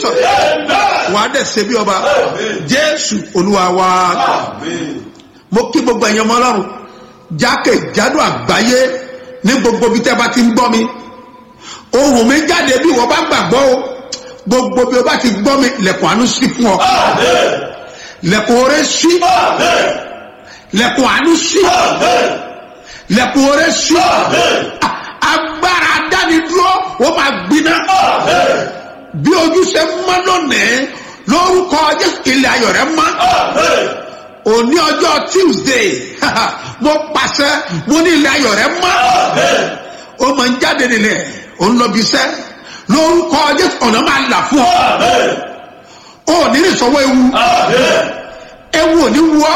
jesus wà á dẹ̀ ṣe bí ọba jésù olúwa wa mo kí gbogbo ẹ̀yàn ọmọ ọlọ́run jákèjádò àgbáyé ní gbogbo ibi tẹ́ bá ti ń gbọ́ mi ohun mi jáde bí wọ́n bá gbàgbọ́ o gbogbo bí o bá ti gbọ́ mi lẹ̀kùn àánú sí fún ọ lẹ̀kùn oore sí lẹ̀kùn àánú sí lẹ̀kùn oore sí agbára dánidúró ó máa gbiná bí ojú ṣe mọ́ lónìí lórúkọ jésù ilẹ̀ ayọ̀ rẹ mọ́ òní ọjọ́ tuesday mo pàṣẹ mo ní ilẹ̀ ayọ̀ rẹ mọ́ ó máa ń jáde nílẹ̀ ó ń lọ bí iṣẹ́ lórúkọ jésù ọ̀nà máa là fún ọ ó ní ní sọwọ́ ewu ewu ò ní wú ọ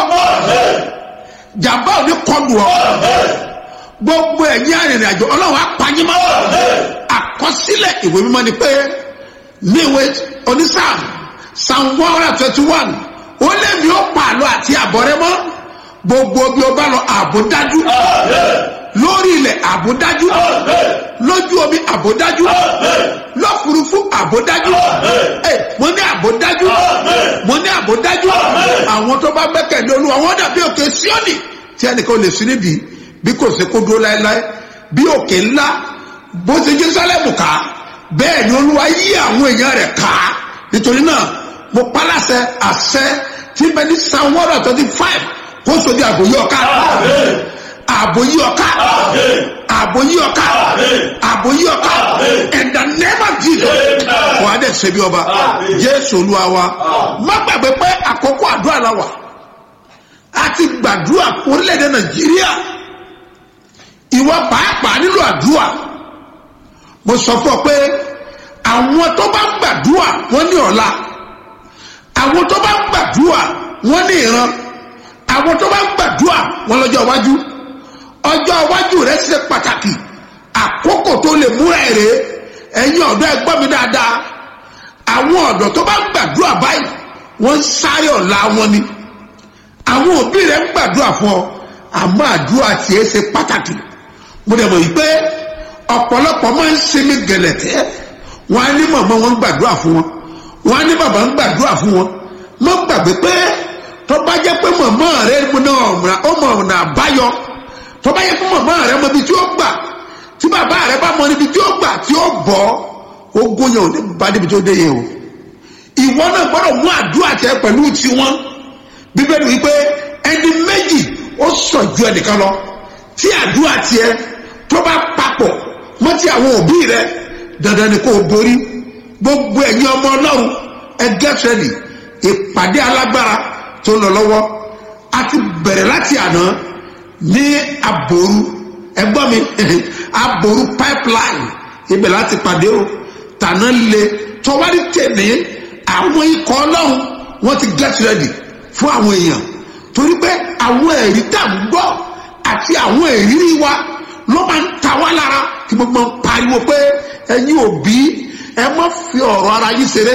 jàmbá ò ní kọlù ọ gbogbo ẹ̀yìn arìnrìn àjò ọlọ́run apanyímọ́ àkọsílẹ̀ ìwé mímọ́ ni pé ní ìwé onísàm psalm one hundred twenty one ó lé mi ó pààlọ́ àti àbọ̀ rẹ mọ́ gbogbo bí o bá lọ àbò dájú lórí ilẹ̀ àbò dájú lójú omi àbò dájú lọ́fùrúfú àbò dájú ẹ mo ní àbò dájú mo ní àbò dájú àwọn tó bá gbẹ́kẹ̀lé olúwa wọn dàbí òkè síọ́nì tí ẹnìkan ò lè sí nídìí bí kò sí kó dúró láéláé bí òkè ńlá bó ti jerusalem ká bẹ́ẹ̀ ni olúwa yí àwọn èèyàn rẹ̀ ká nítorí náà mo paláṣẹ àṣẹ tí bẹ ní psalm one hundred twenty five kó so di àbòyí ọ̀ká àbòyí ọ̀ká àbòyí ọ̀ká àbòyí ọ̀ká in the name of jesus wà á dẹ̀ ṣe bí ọba jésù olúwa wa má gbàgbé pé àkókò àdúrà la wà a ti gbàdúrà orílẹ̀-èdè nàìjíríà ìwọ pàápàá nílò àdúrà mo sọ fún ọ pé àwọn tó bá ń gbàdúrà wọn ní ọ̀la àwọn tó bá ń gbàdúrà wọn ní ìran àwọn tó bá ń gbàdúrà wọn lọ́jọ́ iwájú ọjọ́ iwájú rẹ ṣe pàtàkì àkókò tó lè múra èrè ẹ̀yin ọ̀dọ́ ẹ gbọ́ mi dáadáa àwọn ọ̀dọ́ tó bá ń gbàdúrà báyìí wọ́n ń sáré ọ̀la wọn ni àwọn òbí rẹ ń gbàdúrà fún ọ àmọ́ àdúrà tiẹ̀ ṣe pàtàkì mo dẹ̀ mọ̀ yìí pé ọ̀pọ̀lọpọ̀ máa ń sinmi gẹ̀lẹ̀tẹ́ wọn á ní mọ̀mọ́ wọn ń gbàdúrà fún wọn wọn á ní bàbá ń gbàdúrà fún wọn mọ́ gbàgbé pé tó bá jẹ́ pé mọ̀mọ́ rẹ ó mọ̀ ọ̀nà àbáyọ tó bá jẹ́ pé mọ̀mọ́ rẹ mọ ibi tí ó gbà tí bàbá rẹ bá mọ níbi tí ó gbà tí ó bọ̀ ogún yẹn ò ní bá níbi tó dé yẹn o ìwọ náà gbọ́dọ̀ mú àdúrà tẹ pẹ̀lú tiwọn bíbélì wípé ẹni méjì ó sàn ju ẹnìkan lọ tí àdúrà tiẹ tó bá papọ̀ mọ́ ti àwọn òbí rẹ dandan ni kò borí gbogbo ẹ̀yin ọmọ ọlọ́run ẹgẹ́ fẹ́lì ìpàdé alágbára tó lọ lọ́wọ́ a ti bẹ̀rẹ̀ láti àná ní aboru ẹgbọ́n mi aboru pipeline ibẹ̀ láti pàdé o tàná le tọ́wárí tẹ̀lé àwọn ikọ̀ ọlọ́run wọ́n ti get ready fún àwọn èèyàn torí pé àwọn ẹ̀rí tá à ń gbọ́ àti àwọn ìrírí wa ló máa ń ta wá lára kí gbogbo ń pariwo pé ẹ̀yin òbí ẹ má fi ọ̀rọ̀ ara yín ṣeré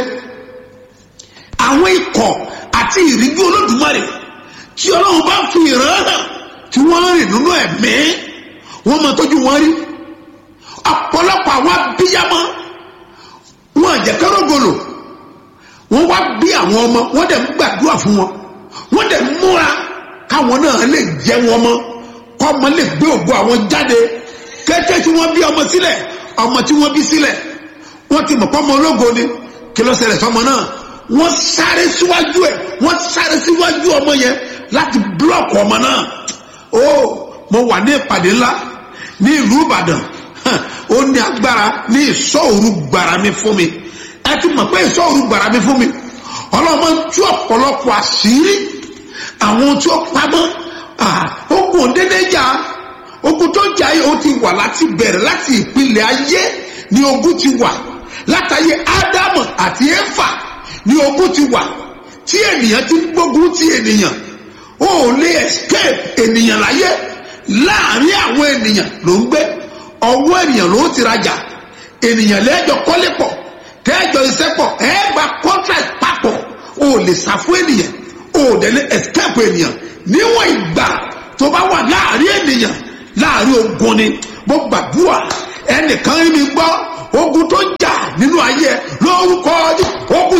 àwọn ikọ̀ àti ìrírí olódùmarè tí ọlọ́run bá fi ìran hàn tí wọ́n rìn nínú ẹ̀mí wọ́n máa tọ́jú wọn rí ọ̀pọ̀lọpọ̀ àwọn abíyámọ́ wọn àjẹkẹ́rọ̀gọlò wọ́n wá bí àwọn ọmọ wọ́n dẹ̀ ń gbàdúrà fún wọn wọ́n dẹ̀ ń múra káwọn náà lè jẹ́ wọn mọ́ kọ́ ọmọ lè gbé ògo àwọn jáde kété tí wọ́n bí ọmọ sílẹ̀ ọmọ tí wọ́n bí sílẹ̀ wọ́n ti mọ̀ pọ́ ọmọ ológo ni kí ló ṣẹlẹ̀ sọmọ náà wọ́n sáré síwájú ẹ̀ wọ́n sáré síwájú ọmọ yẹn láti búlọ̀kù ọmọ náà ó mo wà ní ìpàdé ńlá ní ìlú ìbàdàn ó ní agbára ní ìsọ̀rù gbàrà mi fún mi ẹ ti mọ̀ pé ìsọ̀rù gbàrà mi fún mi ọlọ́mọ tú ọ̀pọ̀lọpọ̀ àṣírí àwọn tí ó pamọ́ ogun dédé jà ogun tó jà yìí ó ti wà láti bẹ̀rẹ̀ láti ìpìlẹ̀ ayé ni ogun ti wà látàyè ádámù àti éfà ni ogun ti wà tí ènìyàn ti gbógun ti ènìyàn ó lè escape ènìyàn láyé láàrin àwọn ènìyàn ló ń gbé ọwọ́ ènìyàn ló ti rajà ènìyàn lẹ́jọ́ kọ́lé pọ̀ tẹ́jọ́ iṣẹ́ pọ̀ ẹ gba contract papọ̀ ó lè sá fún ènìyàn ó dẹ̀ lè escape ènìyàn níwọ̀n ìgbà tó bá wà láàrin ènìyàn láàrin ogun ni mo gbàdúrà ẹnìkan rí mi gbọ́ ogun tó jà nínú ayé lórúkọ ogun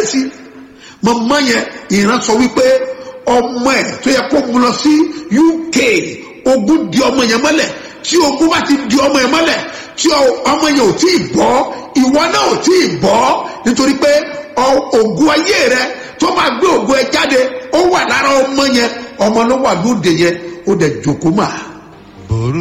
kíyèsí mọ̀mọ́ yẹn ìran sọ wípé ọmọ ẹ̀ tó yẹ kó mu lọ sí uk ogun di ọmọ yẹn mọ́lẹ̀ tí ogun bá ti di ọmọ yẹn mọ́lẹ̀ tí ọmọ yẹn ò tí ì bọ́ ìwọ náà ò tí ì bọ́ nítorí pé ogun ayé rẹ tó máa gbé ogun ẹ jáde ó wà lára ọmọ yẹn ọmọ ló wà lóde yẹn ó dẹ̀ jòkó mà.